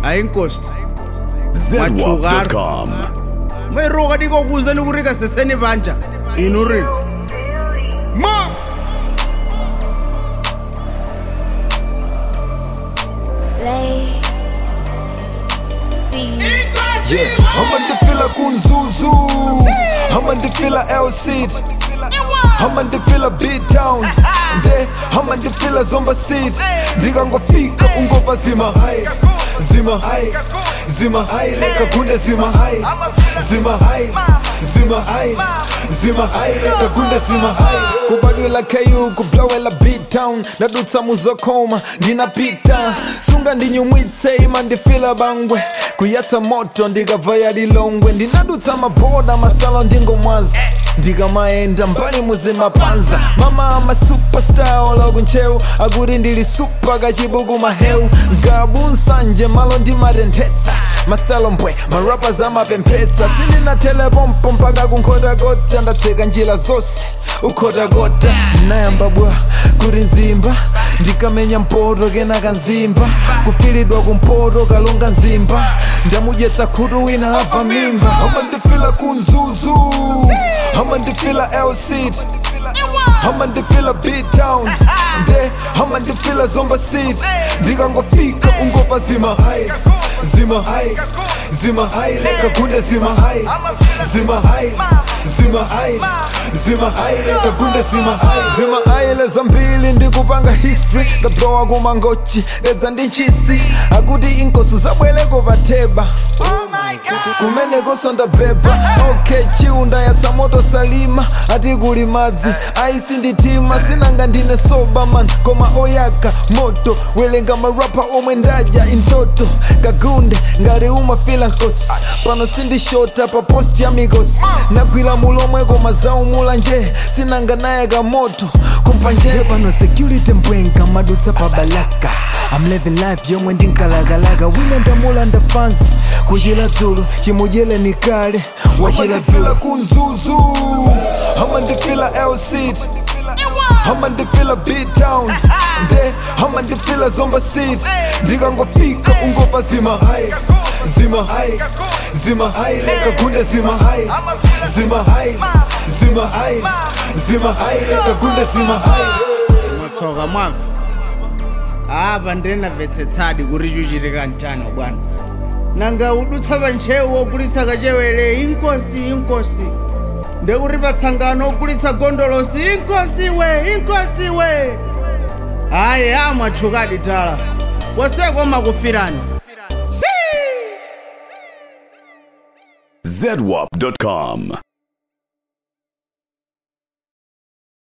hayi inkosi Machugar. ZWAP.com. mweroka dikokuza nikurika seseni banja inurini ma Lay. See. Yeah, amandifila kunzuzu amandifila elsit amandifila beatown nde amandifila zomba sit ndikangofika ungova zima hai zima hai zima hai lekakunde zima hai zima hai zima hai zima hai lekakunde zima hai kubadwela ku kublowela beatown ndadutsa muzokoma ndinapita sunga ndinyumwitse ima ndifila bangwe kuyatsa moto ndikavaya lilongwe ndinadutsa maboda masalo ndingomwaza ndikamaenda mbali muzimapanza mama ama superstar oloku nchewu akuti ndili supa kachibuku mahewu ngabu nsanje malo ndimatenthetsa masalo mbwe marapas amapemphetsa sindinathelepompo mpaka kunkhotakota ndatseka njira zonse ukhotakota nayamba bwa kuti nzimba ndikamenya mpoto kenaka nzimba kufilidwa kumpoto kalonga nzimba ndamudyetsa khutu wina abva mimba amandifila kunzuzu amandifila elsit amandifila beatown nde amandifila zomba sit ndikangofika ungova zima hai zima hai zima hai lekakunde zima hai zima hai zima hai zima hai lekakunde zima hai zima hai lezambili ndikupanga history ndablowa kumangochi edza ndi nchisi akuti inkosi zabweleko patheba kumeneko sandabhebha ok chiunda yatsa moto salima ati kuli madzi aisi nditima sinanga ndine soba man koma oyaka moto welenga marapa omwe ndadya intoto kagunde ngati umafila nkosi pano sindishota pa posti ya mikosi nagwira mulomwe koma zaumula nje sinanga nayaka moto kumpanje pano security mbwenga madutsa pa balaka I'm living life yomwe ndinkalakalaka wina ndamulanda fansi kuchira dzulu chimudyele ni kale wachira dzulu kunzuzu amandifila elsit amandifila beatown nde amandifila zomba sit ndikangofika ungova zima hai zima hai zima hai lekakunde zima hai zima hai zima hai zima hai lekakunde zima hai mwatsoka mwamva apa ndinamvetsetsadi kuti chuchitika mchano bwana nanga udutsa panchewu ogulitsa kachewere inkosi inkosi ndekuti patsangano ogulitsa gondolosi inkosi we inkosi we hayi amwatchukadi tala kwaseko makufirani ZWAP.com.